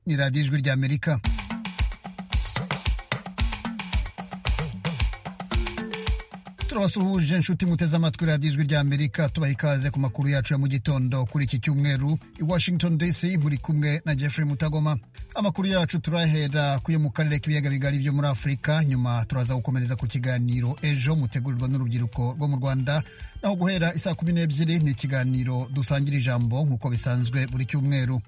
ni radiyo ijwi ry'amerika turabasuhuje inshuti muteze amatwi radiyo ijwi ry'amerika tubaha ikaze ku makuru yacu ya mu gitondo kuri iki cyumweru i washington dc muri kumwe na jeffrey mutagoma amakuru yacu turahera kuyo mu karere k'ibiyaga bigari byo muri afurika nyuma turaza gukomereza ku kiganiro ejo mutegurirwa n'urubyiruko rwo mu rwanda naho guhera isaa kumi n'ebyiri ni ikiganiro dusangira ijambo nk'uko bisanzwe buri cyumweru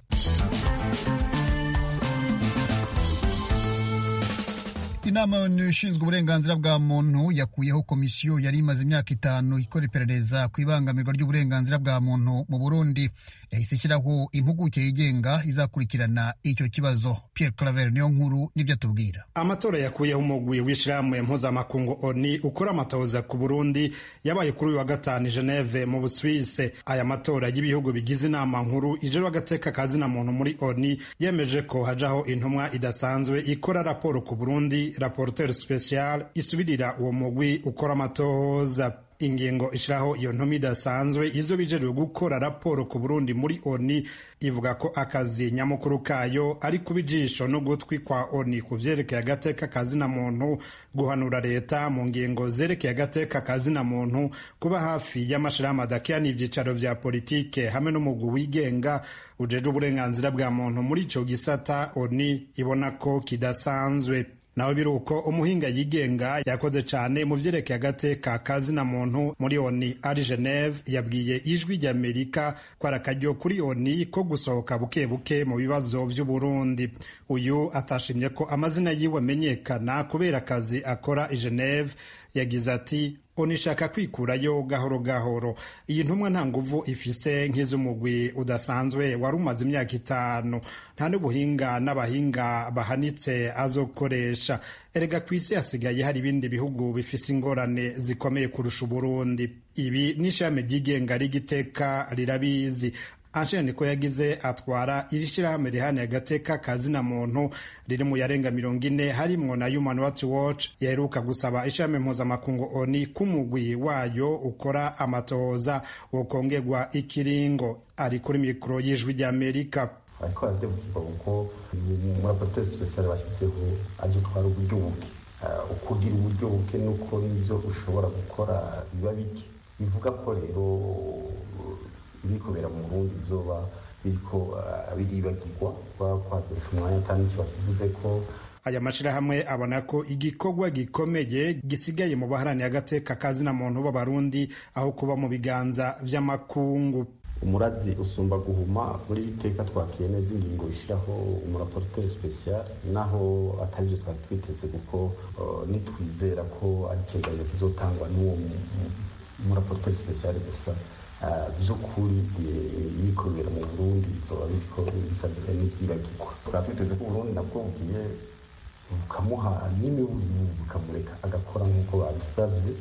inama ishinzwe uburenganzira bwa muntu yakuyeho komisiyo yari imaze imyaka itanu ikora iperereza ku ibangamirwa ry'uburenganzira bwa muntu mu burundi yahise ishyiraho impuguke yigenga izakurikirana icyo kibazo Pierre Claver niyo nkuru nibyo atubwira amatora yakuyeho umugwi w'ishyirahamwe mpuzamakungu oni ukora amatoza ku burundi yabaye kuri uyu wa gatanu i geneve mu busuwise aya matora y'ibihugu bigize inama nkuru ijoro agateka kazina muntu muri oni yemeje ko hajaho intumwa idasanzwe ikora raporo ku burundi raporteur special isubirira uwo mugwi ukora amatohoza ingingo ishiraho iyo ntumi idasanzwe izo bijejwe gukora raporo ku burundi muri oni ivuga ko akazi nyamukuru kayo ari kuba ijisho n'ugutwi kwa oni ku vyerekeye agateka kazina muntu guhanura leta mu ngingo zerekeye agateka kazina muntu kuba hafi y'amashirahamwe adakeya n'ivyicaro vya politike hamwe n'umugwi wigenga ujeje uburenganzira bwa muntu muri ico gisata oni ibona ko kidasanzwe nawe biruko umuhinga yigenga yakoze cyane mu byerekeye agateka kazina muntu muri oni ari geneve yabwiye ijwi ry'amerika ko ari akaryo kuri oni ko gusohoka buke buke mu bibazo by'uburundi uyu atashimye ko amazina yiwe amenyekana kubera akazi akora i geneve yagize ati unishaka kwikurayo gahoro gahoro iyi ntumwa nta nguvu ifise nk'iz'umugwi udasanzwe wari umaze imyaka itanu nta n'ubuhinga n'abahinga bahanitse azokoresha erega ku isi hasigaye hari ibindi bihugu bifise ingorane zikomeye kurusha uburundi ibi n'ishami ry'igenga ry'igiteka rirabizi ansheni ko yagize atwara iri shyirahamwe rihana agateka kazina muntu riri mu yarenga mirongo ine harimwo na human rights watch yaheruka gusaba ishami mpuzamakungu oni k'umugwi wayo ukora amatohoza wokongegwa ikiringo ari kuri mikoro y'ijwi ry'amerika ariko barabyumva kuko umurapoteri sipesiyare bashyizeho ari utwara uburyo buke ukugira uburyo buke nuko n'ibyo ushobora gukora biba bike bivuga ko rero ibiri kubera mu burundi bizoba biriko biribagirwa kuba kwaturisha umwanya atari n'icyo bakivuze ko aya mashirahamwe abona ko igikorwa gikomeye gisigaye mu baharaniye agateka kazina muntu b'abarundi aho kuba mu biganza vy'amakungu umurazi usumba guhuma muri iteka twakiye neza ingingo ishyiraho umuraporoteri sipesiyare naho atari byo twari twiteze kuko nitwizera ko ari ikiganiro kizotangwa n'uwo muraporoteri sipesiyare gusa by'ukuri ibikorera mu burundi bizoba biriko bisagira n'ibyibagirwa tukaba twiteze ko uburundi nabwo bugiye bukamuha n'imiburire bukamureka agakora nk'uko babisabye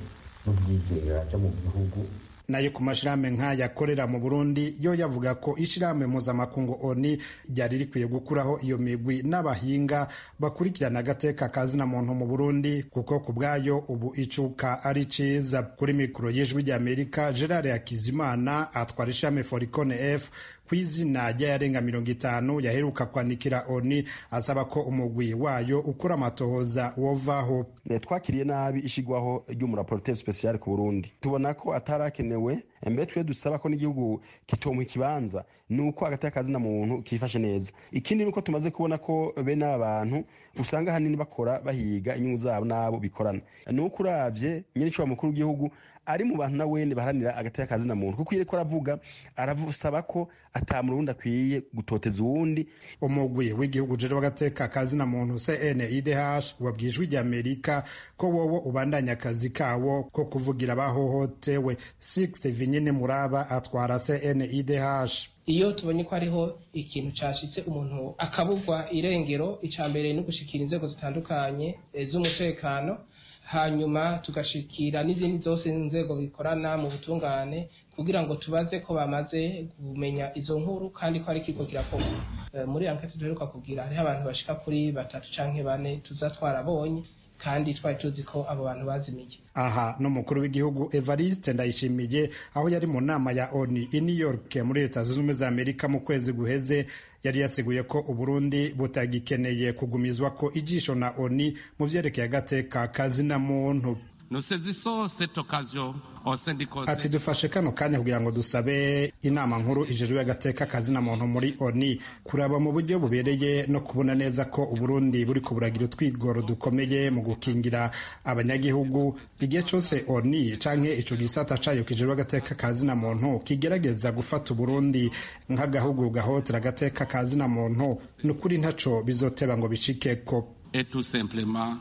n'ubwigenge byo mu gihugu nayo ku mashirahamwe nk'aya akorera mu burundi yo yavuga ko ishirahamwe mpuzamakungu oni ryari rikwiye gukuraho iyo migwi n'abahinga bakurikirana agateka kazina muntu mu burundi kuko ku bwayo ubu icuka ari ciza kuri mikoro y'ijwi ry'amerika gerard hakizimana atwara ishirahamwe foricone f ku izina ry'ayarenga mirongo itanu yaheruka kwandikira oni asaba ko umugwi wayo ukora amatohoza wovaho twakiriye nabi ishigwaho ry'umuraporoteri sipesiyare ku burundi tubona ko atarakenewe mbere twe dusaba ko n'igihugu kitomuha ikibanza ni uko agateka kazina muntu kifashe neza ikindi ni uko tumaze kubona ko bene aba bantu usanga ahanini bakora bahiga inyungu zabo n'abo bikorana ni uko urabye nyir'ishobora mukuru w'igihugu ari mu bantu nawe baharanira agateka kazina muntu kuko iyo ariko aravuga arasaba ko atamurundi akwiye gutoteza uwundi umugwi w'igihugu jeje w'agateka kazina muntu cnidh wabwiye ijwi rya amerika ko wowo ubandanya akazi kawo ko kuvugira abahohotewe six vinyine muraba atwara cnidh iyo tubonye ko hariho ikintu cyashitse umuntu akabugwa irengero icya mbere ni ugushikira inzego zitandukanye z'umutekano hanyuma tugashikira n'izindi zose inzego bikorana mu butungane kugira ngo tubaze ko bamaze kumenya izo nkuru kandi ko ari ikigo kirakorwa muri ankete duheruka kugira hariho abantu bashika kuri batatu canke bane tuza twarabonye kandi twari tuzi ko abo bantu bazimiye aha n'umukuru w'igihugu evariste ndayishimiye aho yari mu nama ya oni i new york muri leta zunze ubumwe za amerika mu kwezi guheze yari yaseguye ko uburundi butagikeneye kugumizwa ko ijisho na oni mu vyerekeye agateka kazina muntu ati dufashe kano kanya kugira ngo dusabe inama nkuru ijejwe y'agateka kazina muntu muri oni kuraba mu buryo bubereye no kubona neza ko uburundi buri kuburagira utwigoro dukomeye mu gukingira abanyagihugu igihe cyose oni canke ico gisata cayo kijejwe agateka kazina muntu kigerageza gufata uburundi nk'agahugu gahotera agateka kazina muntu ni ukuri ntaco bizoteba ngo bicikeko est tout simplement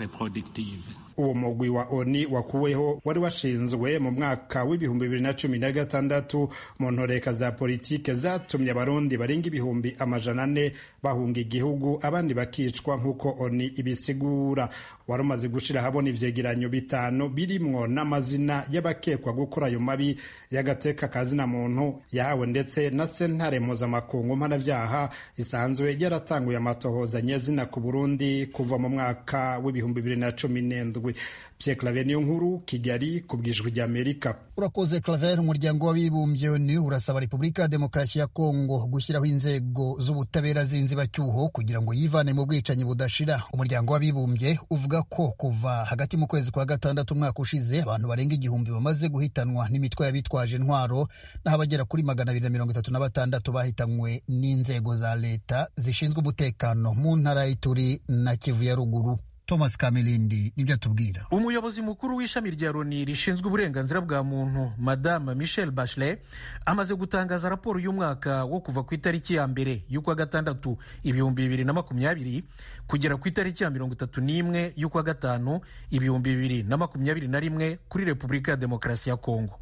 contre-productive uwo mugwi wa oni wakuweho wari washinzwe mu mwaka w'ibihumbi bibiri na cumi na gatandatu mu ntoreka za politike zatumye abarundi barenga ibihumbi amajana ane bahunga igihugu abandi bakicwa nk'uko oni ibisigura wari umaze gushyira ahabona ivyegeranyo bitanu birimwo n'amazina y'abakekwa gukora ayo mabi y'agateka kazina muntu yahawe ndetse na sentare mpuzamakungu mpanavyaha isanzwe yaratanguye amatohoza nyezina ku burundi kuva mu mwaka w'ibihumbi bibiri na cumi n'endwi zirindwi pierre claver niyo nkuru kigali ku bwijwi rya amerika urakoze claver umuryango w'abibumbye ni urasaba repubulika ya demokarasi ya kongo gushyiraho inzego z'ubutabera z'inzibacyuho kugira ngo yivane mu bwicanyi budashira umuryango w'abibumbye uvuga ko kuva hagati mu kwezi kwa gatandatu umwaka ushize abantu barenga igihumbi bamaze guhitanwa n'imitwe y'abitwaje intwaro naho abagera kuri magana abiri na mirongo itatu na batandatu bahitanywe n'inzego za leta zishinzwe umutekano mu ntara y'ituri na kivu ya ruguru thomas kamirindi nibyo atubwira umuyobozi mukuru w'ishami rya roni rishinzwe uburenganzira bwa muntu madame michel bachelet amaze gutangaza raporo y'umwaka wo kuva ku itariki ya mbere y'ukwa gatandatu ibihumbi bibiri na makumyabiri kugera ku itariki ya mirongo itatu n'imwe y'ukwa gatanu ibihumbi bibiri na makumyabiri na rimwe kuri repubulika ya demokarasi ya kongo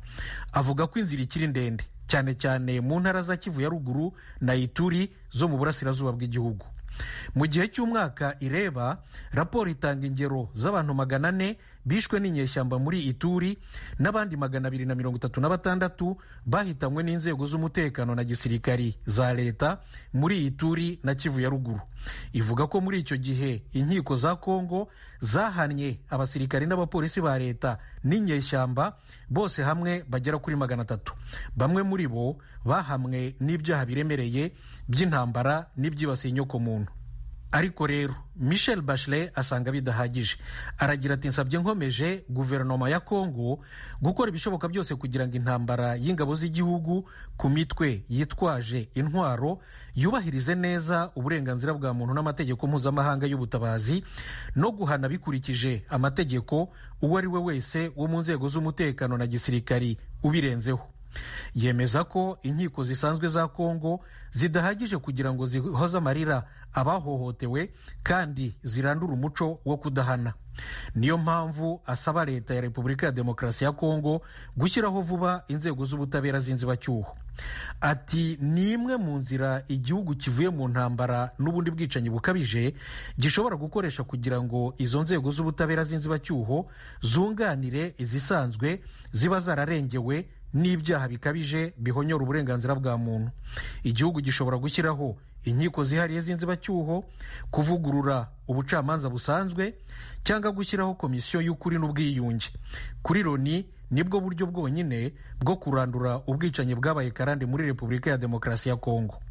avuga ko inzira ikiri ndende cyane cyane mu ntara za kivu ya ruguru na ituri zo mu burasirazuba bw'igihugu mu gihe cy'umwaka ireba raporo itanga ingero z'abantu magana ane bishwe n'inyeshyamba muri ituri n'abandi magana abiri na mirongo itatu na batandatu bahitanywe n'inzego z'umutekano na gisirikari za leta muri ituri na kivu ya ruguru ivuga ko muri icyo gihe inkiko za kongo zahannye abasirikari n'abapolisi ba leta n'inyeshyamba bose hamwe bagera kuri magana atatu bamwe muri bo bahamwe n'ibyaha biremereye by'intambara n'ibyibasiye inyokomuntu ariko rero michel bachelet asanga bidahagije aragira ati nsabye nkomeje guverinoma ya kongo gukora ibishoboka byose kugira ngo intambara y'ingabo z'igihugu ku mitwe yitwaje intwaro yubahirize neza uburenganzira bwa muntu n'amategeko mpuzamahanga y'ubutabazi no guhana bikurikije amategeko uwo ari we wese wo mu nzego z'umutekano na gisirikari ubirenzeho yemeza ko inkiko zisanzwe za kongo zidahagije kugira ngo zihoze amarira abahohotewe kandi zirandura umuco wo kudahana niyo mpamvu asaba leta ya repubulika ya demokarasi ya kongo gushyiraho vuba inzego z'ubutabera z'inzibacyuho ati ni imwe mu nzira igihugu kivuye mu ntambara n'ubundi bwicanyi bukabije gishobora gukoresha kugira ngo izo nzego z'ubutabera z'inzibacyuho zunganire izisanzwe ziba zararengewe n'ibyaha bikabije bihonyora uburenganzira bwa muntu igihugu gishobora gushyiraho inkiko zihariye z'inzibacyuho kuvugurura ubucamanza busanzwe cyangwa gushyiraho komisiyo y'ukuri n'ubwiyunge kuri loni nibwo buryo bwonyine bwo kurandura ubwicanyi bwabaye karande muri repubulika ya demokarasi ya kongo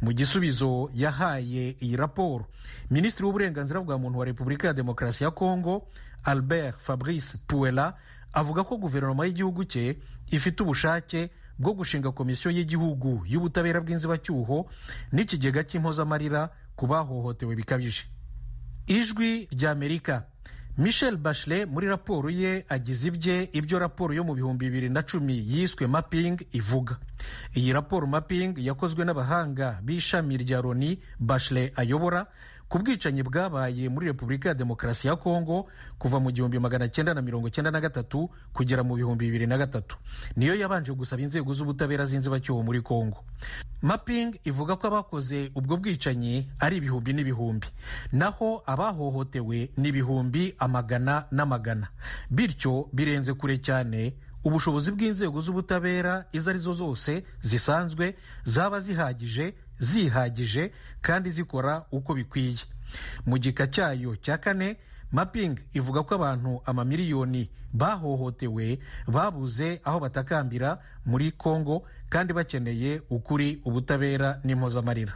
mu gisubizo yahaye iyi raporo minisitiri w'uburenganzira bwa muntu wa repubulika ya demokarasi ya kongo albert fabrice puela avuga ko guverinoma y'igihugu cye ifite ubushake bwo gushinga komisiyo y'igihugu y'ubutabera bw'inzibacyuho n'ikigega cy'impozamarira ku bahohotewe bikabije ijwi ry'amerika michel bachelet muri raporo ye agize ibye ibyo raporo yo mu bihumbi bibiri na cumi yiswe mapping ivuga iyi raporo mapping yakozwe n'abahanga b'ishami rya roni bachelet ayobora ku bwicanyi bwabaye muri repubulika ya demokarasi ya kongo kuva mu gihumbi magana cyenda na mirongo cyenda na gatatu kugera mu bihumbi bibiri na gatatu niyo yabanje gusaba inzego z'ubutabera z'inzibacyuho muri kongo mapping ivuga ko abakoze ubwo bwicanyi ari ibihumbi n'ibihumbi naho abahohotewe ni ibihumbi amagana n'amagana bityo birenze kure cyane ubushobozi bw'inzego z'ubutabera izo ari zo zose zisanzwe zaba zihagije zihagije kandi zikora uko bikwiye mu gika cyayo cya kane mapingi ivuga ko abantu amamiliyoni bahohotewe babuze aho batakambira muri kongo kandi bakeneye ukuri ubutabera n'impozamarira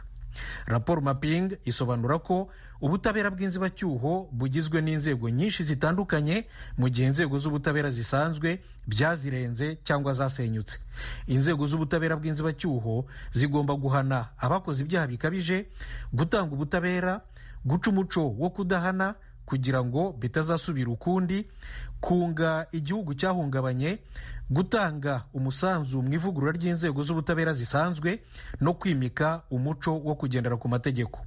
raporo mapingi isobanura ko ubutabera bw'inzibacyuho bugizwe n'inzego nyinshi zitandukanye mu gihe inzego z'ubutabera zisanzwe byazirenze cyangwa zasenyutse inzego z'ubutabera bw'inzibacyuho zigomba guhana abakoze ibyaha bikabije gutanga ubutabera guca umuco wo kudahana kugira ngo bitazasubira ukundi kunga igihugu cyahungabanye gutanga umusanzu mu ivugurura ry'inzego z'ubutabera zisanzwe no kwimika umuco wo kugendera ku mategeko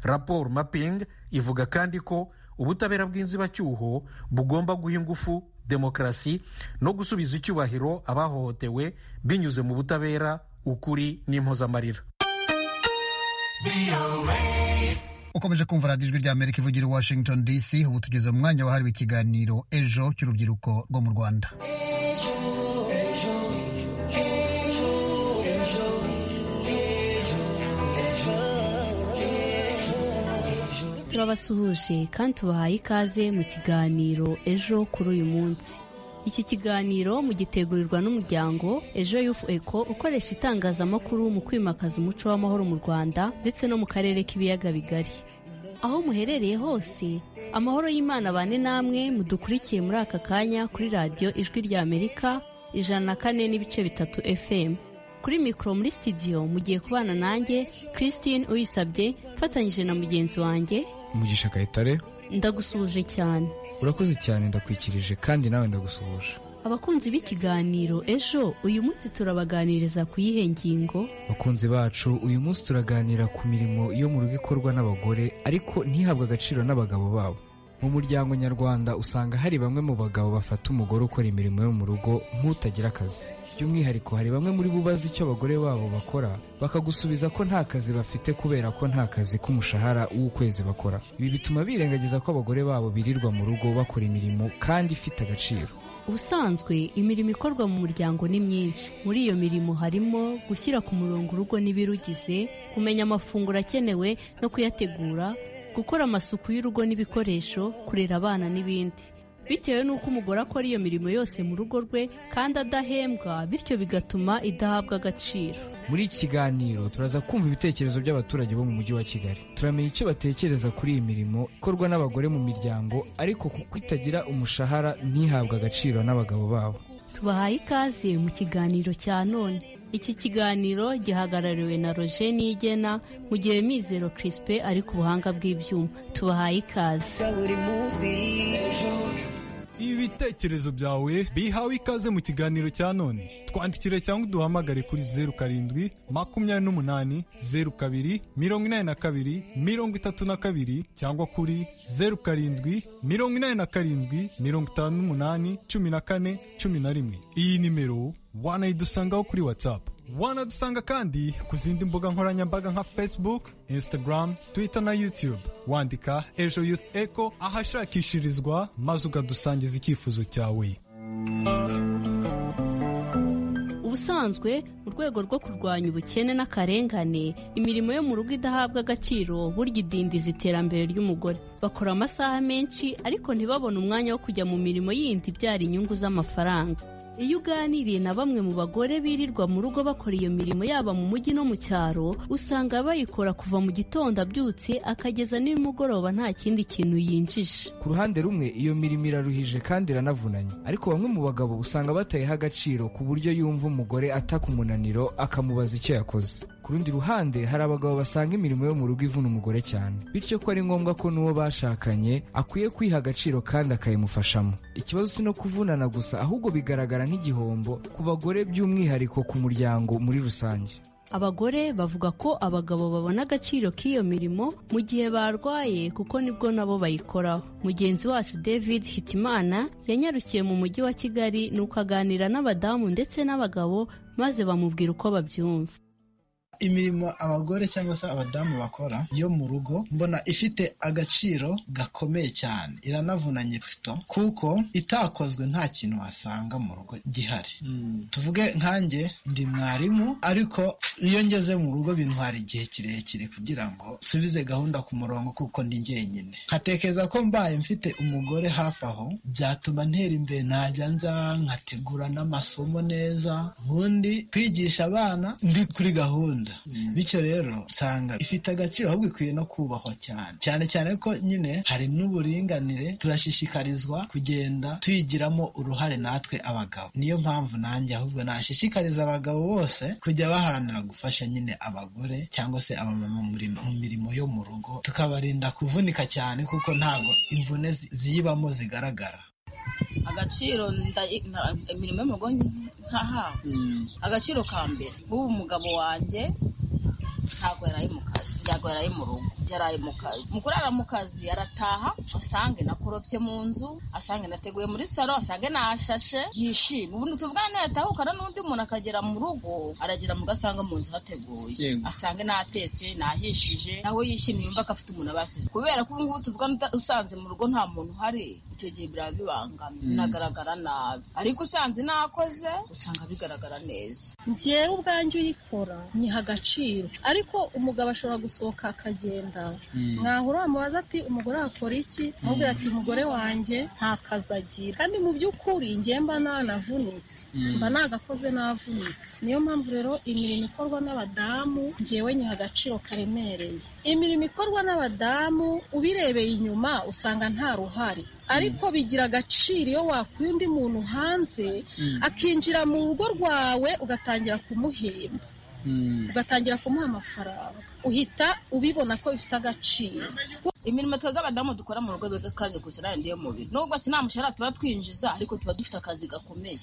raporo maping ivuga kandi ko ubutabera bw'inzibacyuho bugomba guha ingufu demokarasi no gusubiza icyubahiro abahohotewe binyuze mu butabera ukuri n'impozamarira ukomeje kumva radiyo ijwi ry'amerika ivugira i washington dc ubu tugeze mu mwanya wahariwe ikiganiro ejo cy'urubyiruko rwo mu rwanda turabasuhuje kandi tubahaye ikaze mu kiganiro ejo kuri uyu munsi iki kiganiro mugitegurirwa n'umuryango ejo yufu eko ukoresha itangazamakuru mu kwimakaza umuco w'amahoro mu rwanda ndetse no mu karere k'ibiyaga bigari aho muherereye hose amahoro y'imana abane namwe mudukurikiye muri aka kanya kuri radiyo ijwi rya amerika ijana na kane n'ibice bitatu fm kuri mikoro muri sitidiyo mugiye kubana nanjye christine uyisabye mfatanyije na mugenzi wanjye mugisha kayitare ndagusuhuje cyane urakoze cyane ndakwikirije kandi nawe ndagusuhuje abakunzi b'ikiganiro ejo uyu munsi turabaganiriza ku yihe ngingo bakunzi bacu uyu munsi turaganira ku mirimo yo mu rugo ikorwa n'abagore ariko ntihabwe agaciro n'abagabo babo mu muryango nyarwanda usanga hari bamwe mu bagabo bafata umugore ukora imirimo yo mu rugo nk'utagira akazi by'umwihariko hari bamwe muri bo bazi icyo abagore babo bakora bakagusubiza ko nta kazi bafite kubera ko nta kazi k'umushahara w'ukwezi bakora ibi bituma birengagiza ko abagore babo birirwa mu rugo bakora imirimo kandi ifite agaciro ubusanzwe imirimo ikorwa mu muryango ni myinshi muri iyo mirimo harimo gushyira ku murongo urugo n'ibirugize kumenya amafunguro akenewe no kuyategura gukora amasuku y'urugo n'ibikoresho kurera abana n'ibindi bitewe n'uko umugore akora iyo mirimo yose mu rugo rwe kandi adahembwa bityo bigatuma idahabwa agaciro muri iki kiganiro turaza kumva ibitekerezo by'abaturage bo mu mujyi wa kigali turamenya icyo batekereza kuri iyi mirimo ikorwa n'abagore mu miryango ariko kuko itagira umushahara ntihabwe agaciro n'abagabo babo tubahaye ikaze mu kiganiro cya none iki kiganiro gihagarariwe na roje nigena mu gihe mizero kirisipe ari ku buhanga bw'ibyuma tubahaye ikaze ibitekerezo byawe bihawe ikaze mu kiganiro cya none twandikire cyangwa uduhamagare kuri zeru karindwi makumyabiri n'umunani zeru kabiri mirongo inani na kabiri mirongo itatu na kabiri cyangwa kuri zeru karindwi mirongo inani na karindwi mirongo itanu n'umunani cumi na kane cumi na rimwe iyi nimero wanayidusangaho kuri watsapu wanadusanga kandi ku zindi mbuga nkoranyambaga nka facebook instagram twitter na youtube wandika ejo youth echo ahashakishirizwa maze ukadusangiza icyifuzo cyawe ubusanzwe mu rwego rwo kurwanya ubukene n'akarengane imirimo yo mu rugo idahabwa agaciro burya idindiza iterambere ry'umugore bakora amasaha menshi ariko ntibabone umwanya wo kujya mu mirimo yindi ibyara inyungu z'amafaranga iyo uganiriye na bamwe mu bagore birirwa mu rugo bakora iyo mirimo yaba mu mujyi no mu cyaro usanga bayikora kuva mu gitondo abyutse akageza nimugoroba nta kindi kintu yinjije ku ruhande rumwe iyo mirimo iraruhije kandi iranavunanye ariko bamwe mu bagabo usanga batayiha agaciro ku buryo yumva umugore ataka umunaniro akamubaza icyo yakoze ku rundi ruhande hari abagabo basanga imirimo yo mu rugo ivuna umugore cyane bityo ko ari ngombwa ko n'uwo bashakanye akwiye kwiha agaciro kandi akayimufashamo ikibazo si no kuvunana gusa ahubwo bigaragara nk'igihombo ku bagore by'umwihariko ku muryango muri rusange abagore bavuga ko abagabo babona agaciro k'iyo mirimo mu gihe barwaye kuko nibwo nabo bayikoraho mugenzi wacu david hitimana yanyarukiye mu mujyi wa kigali nuko aganira n'abadamu ndetse n'abagabo maze bamubwira uko babyumva imirimo abagore cyangwa se abadamu bakora yo mu rugo mbona ifite agaciro gakomeye cyane iranavunanye pito kuko itakozwe nta kintu wasanga mu rugo gihari tuvuge nkanjye ndi mwarimu ariko iyo ngeze mu rugo bintwara igihe kirekire kugira ngo nsubize gahunda ku murongo kuko ndi jyenyine nkatekereza ko mbaye mfite umugore hafi aho byatuma ntera imbere najya nza nkategura n'amasomo neza ubundi kwigisha abana ndi kuri gahunda bityo rero nsanga ifite agaciro ahubwo ikwiye no kubahwa cyane cyane cyane ko nyine hari n'uburinganire turashishikarizwa kugenda tuyigiramo uruhare natwe abagabo niyo mpamvu nanjye ahubwo nashishikariza abagabo bose kujya baharanira gufasha nyine abagore cyangwa se abamama mu mirimo yo mu rugo tukabarinda kuvunika cyane kuko ntabwo imvune zi- ziyibamo zigaragara agaciro nda- nta- imirimo yo mu rugo ntahawe agaciro ka mbere nk'ubu umugabo wanjye ntabwo yaraye mu kazi ntabwo yaraye mu rugo yaraye mu kazi mu kurara mu kazi arataha asange nakorobye mu nzu asange nateguye muri salo asange nashashe yishime ubundi tuvugane yatahukana n'undi muntu akagera mu rugo aragera mu gasanga mu nzu hateguye Yego. asange natetse nahishije nawe yishimye yumva ko afite umuntu abasize kubera ko ubungubu tuvugana uta- usanze mu rugo nta muntu uhari icyo gihe biraba bibangamye Mm. binagaragara nabi ariko usanze nakoze usanga bigaragara neza njyewe ubwanjye uyikora nyiha agaciro ariko umugabo ashobora gusohoka akagenda Mm. mwahura wamubaza ati umugore wakora iki amubwira ati umugore wanjye nta kazi agira kandi mu by'ukuri njyewe mba nanavunitse Mm. mba nagakoze navunitse niyo mpamvu rero imirimo ikorwa n'abadamu njyewe nyiha agaciro karemereye imirimo ikorwa n'abadamu ubirebeye inyuma usanga nta ruhare ariko bigira agaciro iyo wakuye undi muntu hanze Mm. akinjira mu rugo rwawe ugatangira kumuhemba ugatangira kumuha amafaranga uhita ubibona ko bifite agaciro imirimo twebwe abadamu dukora mu rugo biga kandi kurusha n'ayandi yo mu biro nubwo si nta mushahara tuba twinjiza ariko tuba dufite akazi gakomeye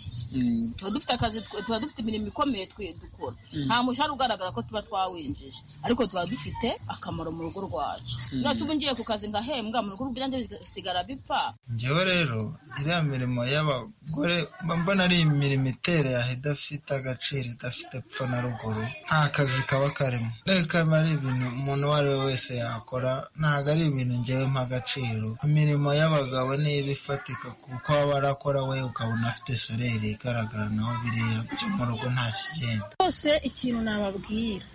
tuba dufite akazi tuba dufite imirimo ikomeye twe dukora Mm. nta mushahara ugaragara ko tuba twawinjije ariko tuba dufite akamaro mu rugo rwacu Mm. none se ubu ngiye ku kazi ngahembwa mu rugo byanjye bisigara bipfa njyewe rero iriya mirimo y'abagore mba mbona ari imirimo iteraha idafite agaciro idafite epfo na ruguru nta kazi kaba karimo reka biba ari ibintu umuntu uwo ari we wese yakora ntabwo ari ibintu ngewe mpa agaciro imirimo y'abagabo niba ifatika kuko aba arakora we ukabona afite soleri igaragara naho biriya byo mu rugo nta kigenda rwose ikintu nababwira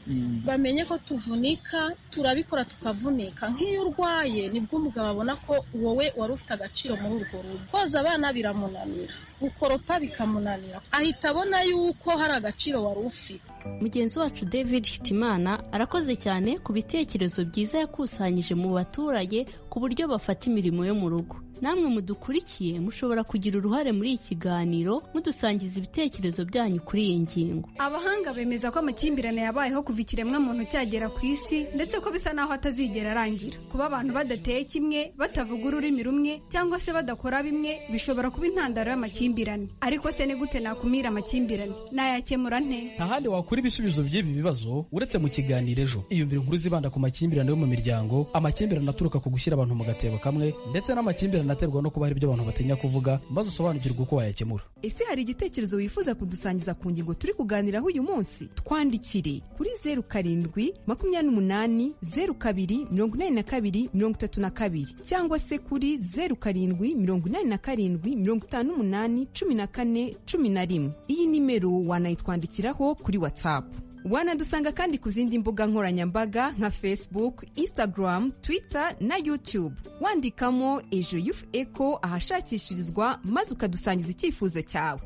bamenye ko tuvunika turabikora tukavunika nk'iyo urwaye nibwo umugabo abona ko wowe wari ufite agaciro muri urwo rugo koza abana biramunanira gukoropa bikamunanira ahita abona yuko hari agaciro wari ufite mugenzi wacu david hitimana arakoze cyane ku bitekerezo byiza yakusanyije mu baturage ku buryo bafata imirimo yo mu rugo namwe mudukurikiye mushobora kugira uruhare muri iki kiganiro mudusangiza ibitekerezo byanyu kuri iyi ngingo abahanga bemeza ko amakimbirane yabayeho kuva ikiremwamuntu cyagera ku isi ndetse ko bisa n'aho atazigera arangira kuba abantu badateye kimwe batavuga ururimi rumwe cyangwa se badakora bimwe bishobora kuba intandaro y'amakimbirane ariko se ni gute nakumira amakimbirane nayakemura nte ntahandi wakura ibisubizo by'ibi bibazo uretse mu kiganiro ejo iyumvira inkuru zibanda ku makimbirane yo mu miryango amakimbirane aturuka ku gushyira abantu mu gatebo kamwe ndetse n'amakimbirane aterwa no kuba hari ibyo abantu batinya kuvuga maze usobanukirwe uko wayakemura ese hari igitekerezo wifuza kudusangiza ku ngingo turi kuganiraho uyu munsi twandikire kuri zeru karindwi makumyabiri n'umunani zeru kabiri mirongo inani na kabiri mirongo itatu na kabiri cyangwa se kuri zeru karindwi mirongo inani na karindwi mirongo itanu n'umunani cumi na kane cumi na rimwe iyi nimero wanayitwandikiraho kuri watsapu wanadusanga kandi ku zindi mbuga nkoranyambaga nka facebook instagram twitter na youtube wandikamo ejo yufu eco ahashakishirizwa maze ukadusangiza icyifuzo cyawe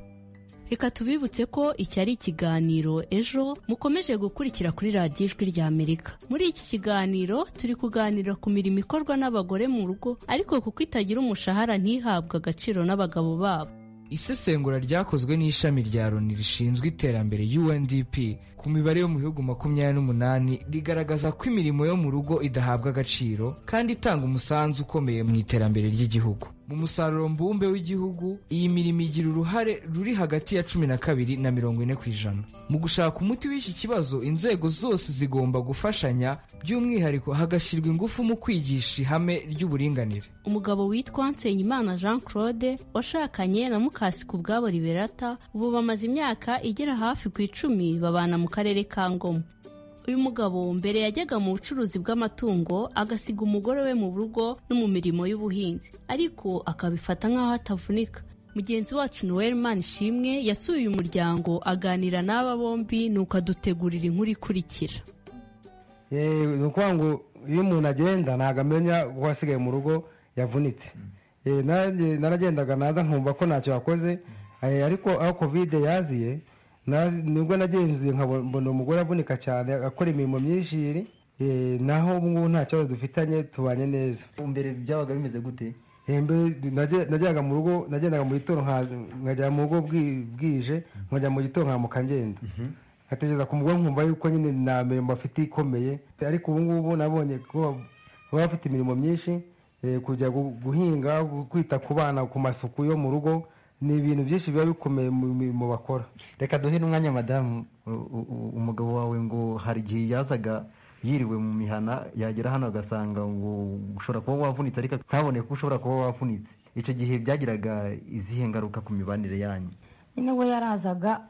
reka tubibutse ko iki ari ikiganiro ejo mukomeje gukurikira kuri radiyo ijwi ry'amerika muri iki kiganiro turi kuganira ku mirimo ikorwa n'abagore mu rugo ariko kuko itagira umushahara ntihabwe agaciro n'abagabo babo isesengura ryakozwe n'ishami rya loni rishinzwe iterambere UNDP ku mibare yo mu bihugu makumyabiri n'umunani rigaragaza ko imirimo yo mu rugo idahabwa agaciro kandi itanga umusanzu ukomeye mu iterambere ry'igihugu mu musaruro mbumbe w'igihugu iyi mirimo igira uruhare ruri hagati ya cumi na kabiri na mirongo ine ku ijana mu gushaka umuti w'iki kibazo inzego zose zigomba gufashanya by'umwihariko hagashyirwa ingufu mu kwigisha ihame ry'uburinganire umugabo witwa Nsengimana Jean Claude washakanye na Mukasiku ubwabo Liberata ubu bamaze imyaka igera hafi ku icumi babana mu karere ka Ngoma uyu mugabo mbere yajyaga mu bucuruzi bw'amatungo agasiga umugore we mu rugo no mu mirimo y'ubuhinzi ariko akabifata nk'aho atavunika mugenzi wacu noel ishimwe yasuye uyu muryango aganira n'aba bombi nuko adutegurira inkuru ikurikira ni ukuvuga ngo iyo umuntu agenda ntabwo amenya uwo asigaye mu rugo yavunitse Eh, nanjye naragendaga naza nkumva ko ntacyo wakoze Eh, ariko aho kovide yaziye na- nibwo nagenzuye nkabo- mbona umugore avunika cyane akora imirimo myinshi iri Eh, naho ubu ngubu nta kibazo dufitanye tubanye neza mbere byabaga bimeze gute najyaga mu rugo nagendaga mu gitondo nka- nkajya mu rugo bwi- bwije nkajya mu gitondo nkamuka ngenda nkatekereza ku mugore nkumva yuko nyine nta mirimo afite ikomeye ariko ubu ngubu nabonye ko baba bafite imirimo myinshi eh, kujya gu- guhinga gu- kwita ku bana ku masuku yo mu rugo ni ibintu byinshi biba bikomeye mu mirimo bakora reka duhe n'umwanya madamu u- u- u- umugabo wawe ngo hari igihe yazaga yiriwe mu mihana yagera hano agasanga ngo ushobora kuba wavunitse ariko ntabone ko ushobora kuba wavunitse icyo gihe byagiraga izihe ngaruka ku mibanire yanyu nyine we yarazaga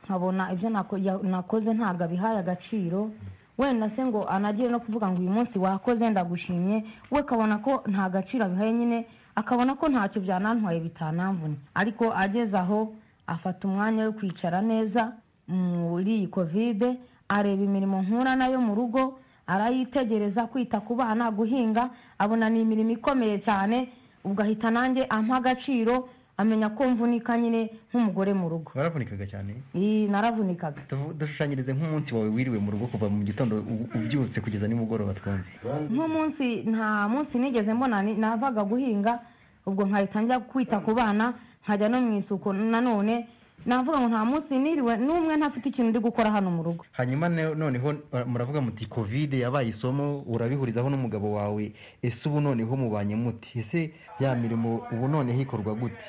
nkabona ibyo nako- ya- nakoze ntabwo abihaye agaciro wenda se ngo anagire no kuvuga ngo uyu munsi wakoze ndagushimye we akabona ko nta gaciro abihaye nyine akabona ko ntacyo byanantwaye bitanamvuna ariko ageze aho afata umwanya wo kwicara neza muri iyi kovide areba imirimo nkura nayo mu rugo arayitegereza kwita ku bana guhinga abona ni imirimo ikomeye cyane ubwo ahita nanjye ampa agaciro amenya ko mvunika nyine nk'umugore mu rugo waravunikaga cyane Ii, naravunikaga Du- dushushanyirize nk'umunsi wawe wiriwe mu rugo kuva mu gitondo u- ubyutse kugeza nimugoroba twumve nk'umunsi nta munsi nigeze mbona ni- navaga guhinga ubwo nkahita njya kwita ku bana nkajya no mu isuku nanone navuga ngo nta munsi niriwe n'umwe ntafite ikintu ndi gukora hano mu rugo hanyuma ne- noneho uh, muravuga muti kovide yabaye isomo urabihurizaho n'umugabo wawe ese ubu noneho mubanye muti ese ya mirimo ubu noneho ikorwa gute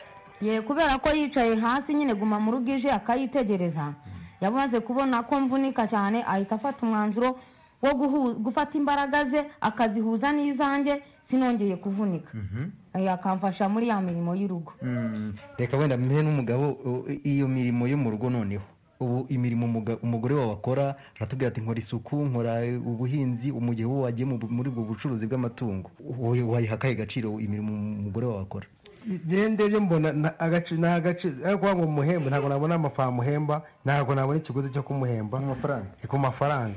ye kubera ko yicaye hasi nyine guma mu rugo ije akayitegereza yamaze kubona ko mvunika cyane ahita afata umwanzuro wo guhu- gufata imbaraga ze akazihuza n'izanjye sinongeye kuvunika Eh, akamfasha muri ya mirimo y'urugo Mm, reka wenda mpehe n'umugabo uh, iyo mirimo yo mu rugo noneho ubu imirimo umuga- umugore wawe akora aratubwira ati nkora isuku nkora ubuhinzi mu gihe wowe wagiye mu- muri ubwo bucuruzi bw'amatungo wowe wayiha akahe gaciro imirimo umugore wawe akora igihe ndebye mbona nta agaciro nta agaciro ariko kuvuga ngo umuhemba ntabwo nabona amafaranga amuhemba ntabwo nabona ikiguzi cyo kumuhemba Ni ku mafaranga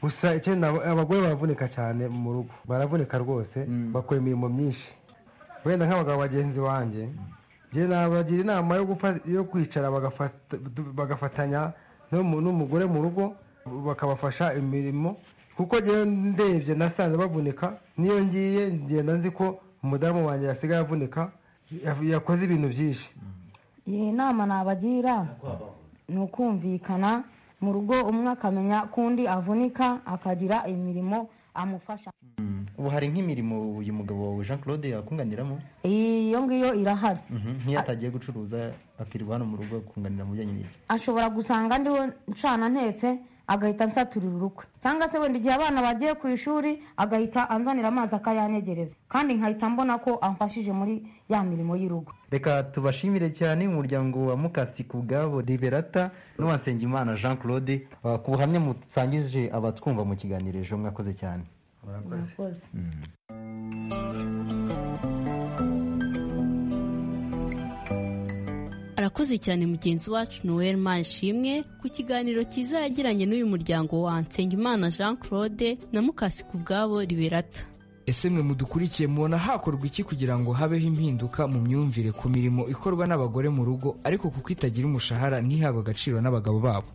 gusa icyo nabo- abagore baravunika cyane mu rugo baravunika rwose bakora imirimo myinshi wenda nk'abagabo bagenzi banjye njye nabagira inama yo gufa- yo kwicara bagafata- bagafatanya no mu- n'umugore mu rugo bakabafasha imirimo kuko njyewe ndebye nasanze bavunika niyo ngiye ngenda nzi ko umudamu wanjye yasigaye avunika ya- yakoze ibintu byinshi iyi nama nabagira ni ukumvikana mu rugo umwe akamenya ko undi avunika akagira imirimo amufasha ubu hari nk'imirimo uyu mugabo wawe jean claude yakunganiramo iyo ngiyo irahari Mhm, nk'iyo atagiye gucuruza akirirwa hano mu rugo akunganira mu bijyanye n'ibyo ashobora gusanga ndiho nshana ntetse agahita ansaturira urukwe cyangwa se wenda igihe abana bagiye ku ishuri agahita anzanira amazi akayanyegereza kandi nkahita mbona ko amfashije muri ya mirimo y'urugo reka tubashimire cyane umuryango wa mukasi ku bwabo liberata n'uwansengimana jean claude uh, ku buhamya musangije abatwumva mu kiganiro ejo mwakoze cyane murakoze arakoze cyane mugenzi wacu noel manishimwe ku kiganiro cyiza yagiranye n'uyu muryango wa nsengimana jean claude na mukasi ku bwabo liberata ese mwe mudukurikiye mubona hakorwa iki kugira ngo habeho impinduka mu myumvire ku mirimo ikorwa n'abagore mu rugo ariko kuko itagira umushahara ntihabwe agaciro n'abagabo babo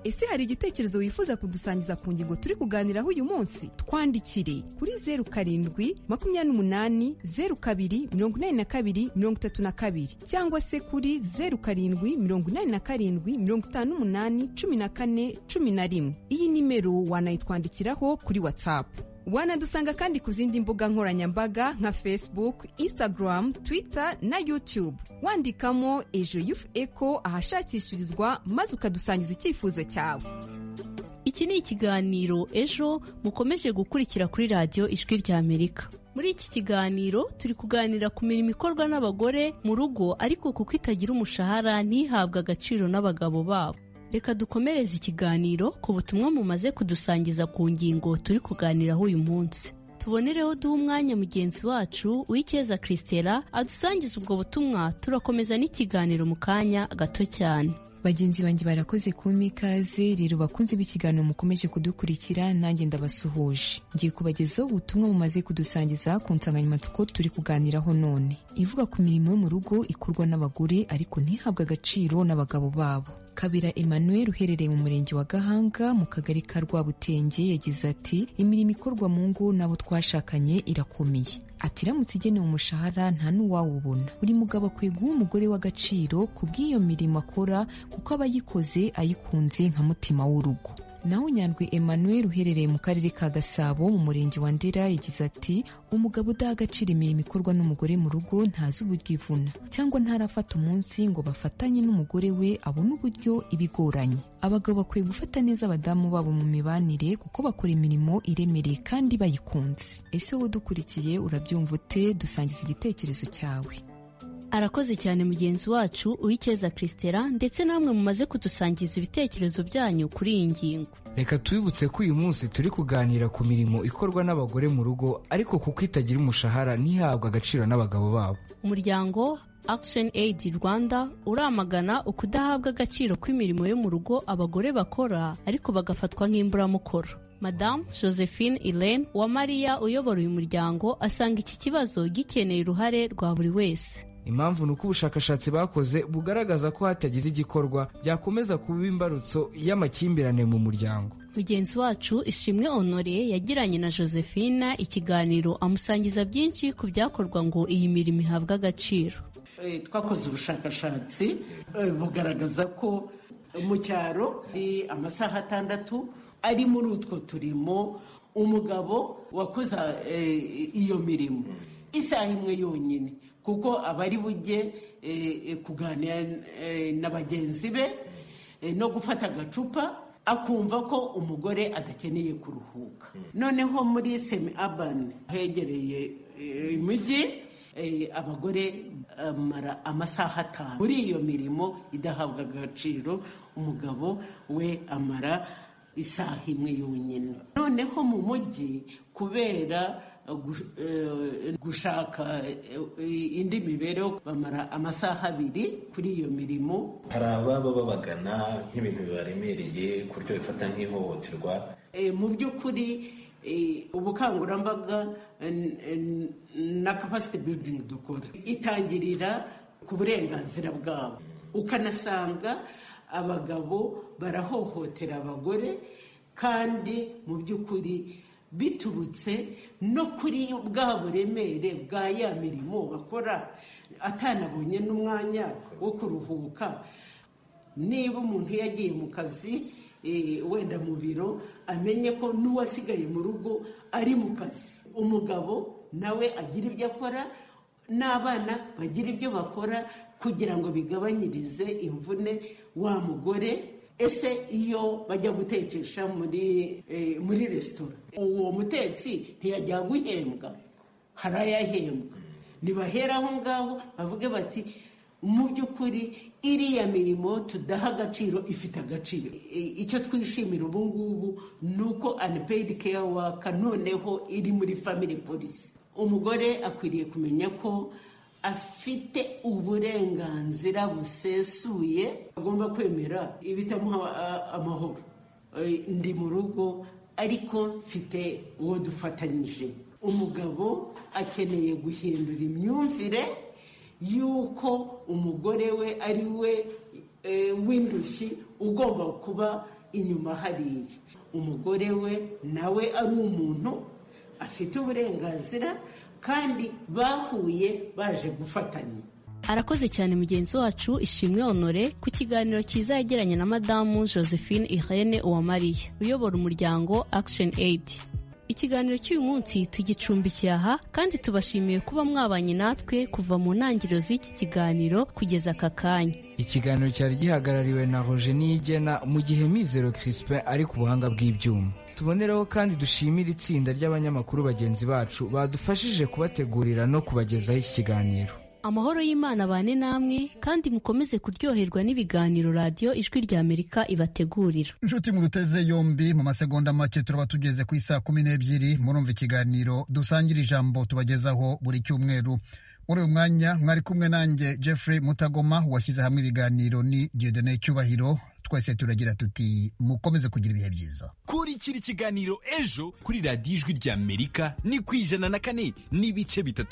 ese hari igitekerezo wifuza kudusangiza ku ngingo turi kuganiraho uyu munsi twandikire kuri zeru karindwi makumyabiri n'umunani zeru kabiri mirongo inani na kabiri mirongo itatu na kabiri cyangwa se kuri zeru karindwi mirongo inani na karindwi mirongo itanu n'umunani cumi na kane cumi na rimwe iyi nimero wanayitwandikiraho kuri watsapu wanadusanga kandi ku zindi mbuga nkoranyambaga nka facebook instagram twitter na youtube wandikamo ejo yufu eko ahashakishirizwa maze ukadusangiza icyifuzo cyawe iki ni ikiganiro ejo mukomeje gukurikira kuri radiyo ijwi rya amerika muri iki kiganiro turi kuganira ku mirimo ikorwa n'abagore mu rugo ariko kuko itagira umushahara ntihabwe agaciro n'abagabo babo reka dukomereze ikiganiro ku butumwa mumaze kudusangiza ku ngingo turi kuganiraho uyu munsi tubonereho duha umwanya mugenzi wacu uw'icyeza christela adusangiza ubwo butumwa turakomeza n'ikiganiro mu kanya gato cyane bagenzi banjye barakoze kumpa ikaze rero bakunze b'ikiganiro mukomeje kudukurikira nanjye ndabasuhuje ngiye kubagezaho ubutumwa bumaze kudusangiza ku nsanganyamatsiko turi kuganiraho none ivuga ku mirimo yo mu rugo ikorwa n'abagore ariko ntihabwe agaciro n'abagabo babo kabera emmanuel uherereye mu murenge wa gahanga mu kagari ka rwabutenge yagize ati imirimo ikorwa mu ngo n'abo twashakanye irakomeye ati iramutse igenewe umushahara nta n'uwawubona buri mugabo akwiye guha umugore w'agaciro ku bw'iyo mirimo akora kuko aba ayikoze ayikunze nka mutima w'urugo naho nyandwi emmanuel uherereye mu karere ka gasabo mu murenge wa ndera yagize ati umugabo udaha agaciro imirimo ikorwa n'umugore mu rugo ntazi uburyo ivuna cyangwa ntarafata umunsi ngo bafatanye n'umugore we abone uburyo ibigoranye abagabo bakwiye gufata neza abadamu babo mu mibanire kuko bakora imirimo iremereye kandi bayikunze ese wowe udukurikiye urabyumva ute dusangiza igitekerezo cyawe arakoze cyane mugenzi wacu uwicyeza christela ndetse namwe mumaze kudusangiza ibitekerezo byanyu kuri iyi ngingo reka twibutse ko uyu munsi turi kuganira ku mirimo ikorwa n'abagore mu rugo ariko kuko itagira umushahara ntihabwe agaciro n'abagabo babo umuryango action aid rwanda uramagana ukudahabwa agaciro kw'imirimo yo mu rugo abagore bakora ariko bagafatwa nk'imburamukoro madamu josephine irene uwamariya uyobora uyu muryango asanga iki kibazo gikeneye uruhare rwa buri wese impamvu ni uko ubushakashatsi bakoze bugaragaza ko hatagize igikorwa byakomeza kuba imbarutso y'amakimbirane mu muryango mugenzi wacu ishimwe honore yagiranye na josephine ikiganiro amusangiza byinshi ku byakorwa ngo iyi mirimo ihabwe agaciro twakoze ubushakashatsi bugaragaza ko mu cyaro amasaha atandatu ari muri utwo turimo umugabo wakoze iyo mirimo isaha imwe yonyine kuko aba ari bujye kuganira na bagenzi be no gufata agacupa akumva ko umugore adakeneye kuruhuka noneho muri semi abani hegereye imijyi abagore bamara amasaha atanu muri iyo mirimo idahabwa agaciro umugabo we amara isaha imwe yonyine noneho mu mujyi kubera gushaka indi mibereho bamara amasaha abiri kuri iyo mirimo hari ababa babagana nk'ibintu bibaremereye ku buryo bifata nk'ihohoterwa mu by'ukuri ubukangurambaga na capacity building dukora itangirira ku burenganzira bwabo ukanasanga abagabo barahohotera abagore kandi mu by'ukuri biturutse no kuri bwa buremere bwa ya mirimo bakora atanabonye n'umwanya wo kuruhuka niba umuntu yagiye mu kazi wenda mu biro amenye ko n'uwasigaye mu rugo ari mu kazi umugabo nawe agira ibyo akora n'abana bagira ibyo bakora kugira ngo bigabanyirize imvune wa mugore ese iyo bajya gutekesha muri muri resitora uwo mutetsi ntiyajya guhembwa hari ayahembwa ntibahera aho ngaho bavuge bati mu by'ukuri iriya mirimo tudaha agaciro ifite agaciro icyo twishimira ubu ngubu ni uko anipeyidi keya waka noneho iri muri famili polisi umugore akwiriye kumenya ko afite uburenganzira busesuye agomba kwemera ibitamuha amahoro ndi mu rugo ariko mfite uwo dufatanyije umugabo akeneye guhindura imyumvire y'uko umugore we ari we w'indushyi ugomba kuba inyuma hariya umugore we nawe ari umuntu afite uburenganzira kandi bahuye baje gufatanya arakoze cyane mugenzi wacu ishimwe honore ku kiganiro cyiza yagiranye na madamu josephine irene uwamariya uyobora umuryango action aid ikiganiro cy'uyu munsi tugicumbikiye aha kandi tubashimiye kuba mwabanye natwe kuva mu ntangiriro z'iki kiganiro kugeza aka kanya ikiganiro cyari gihagarariwe na roje niyigena mu gihe mizero crispin ari ku buhanga bw'ibyuma tuboneraho kandi dushimire itsinda ry'abanyamakuru bagenzi bacu badufashije kubategurira no kubagezaho iki kiganiro amahoro y'imana bane namwe kandi mukomeze kuryoherwa n'ibiganiro radiyo ijwi rya amerika ibategurira inshuti muduteze yombi mu masegonda make turaba tugeze ku isaa kumi n'ebyiri murumva ikiganiro dusangira ijambo tubagezaho buri cyumweru muri uyu mwanya mwari kumwe nanjye jeffrey mutagoma washyize hamwe ibiganiro ni diodone cyubahiro twese turagira tuti mukomeze kugira ibihe byiza kurikira ikiganiro ejo kuri radiyo ijwi ry'amerika ni ku ijana na kane n'ibice bitatu